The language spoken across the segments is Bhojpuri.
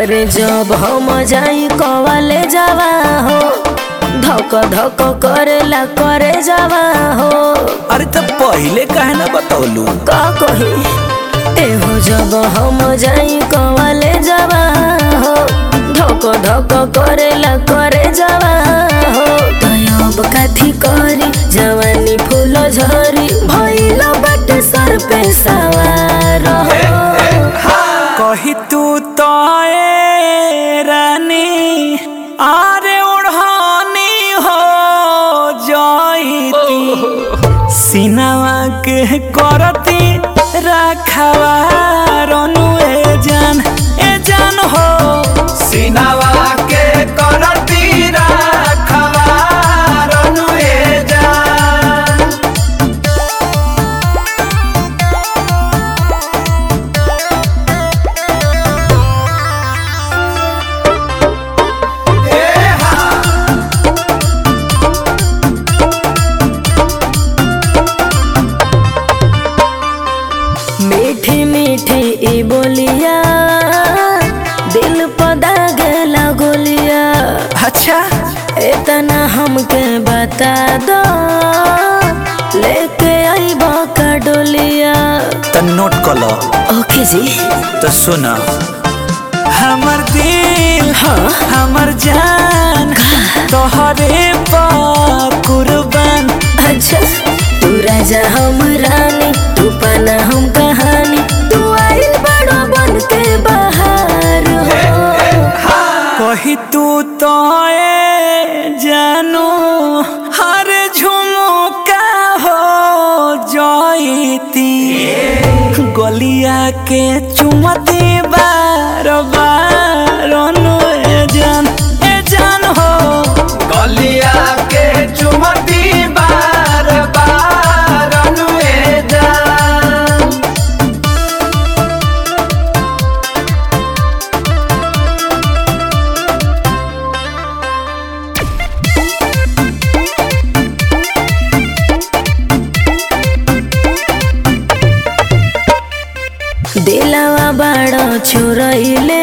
अरे जब हम जाई कवाले जावा हो धक धक करेला करे जावा हो अरे तब पहले काहे ना बतौलू का कही एहो जब हम जाई कवाले जावा हो धक धक करेला करे जावा हो तयब काथी करी जवानी फूल झरी भइल बाटे सर पे सवार हो कही तू तो ए रानी आरे ओढ़ानी हो जाईती सिनावा के करती रखवा रनु ए जान ए जान हो सिनावा के करती राखवा रनु ए जान मीठी मीठी ई बोलिया दिल पदा गेला गोलिया अच्छा इतना हमके बता दो लेके आई का डोलिया तो नोट कलो ओके जी तो सुना हमर दिल हाँ हमर जान तोहरे पा कुर्बान अच्छा तू राजा हम रानी तू पाना हम कहानी तू आइल बड़ो बन के बाहर हो कही तू तो ए जानू हर झुमका हो जाईती गलिया के चुमती बार बार अनु ए जान ए जान हो गलिया के चुमती बार बार रनु ए जान दिलवा बड़ा छुरैले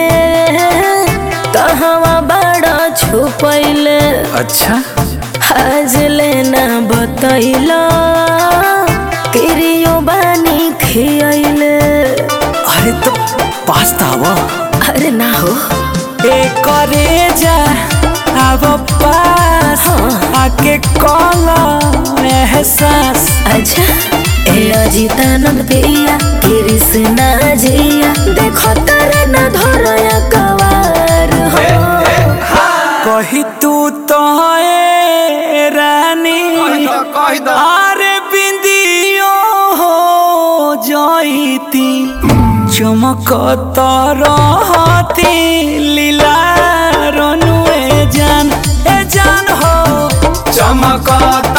कहवा बड़ा छुपैले अच्छा आज लेना बतैला किरियो बानी खियैले अरे तो पास्ता वो अरे ना हो ए करे जा अब पास आके कॉला एहसास अच्छा ए अजितानंद पिया कृष्णा जिया देखो तारे न धरया कवार हो कही तू तो ए रानी कही दो अरे बिंदियो हो जाईती चमकत रहती लीला रनु ए जान ए जान हो चमकत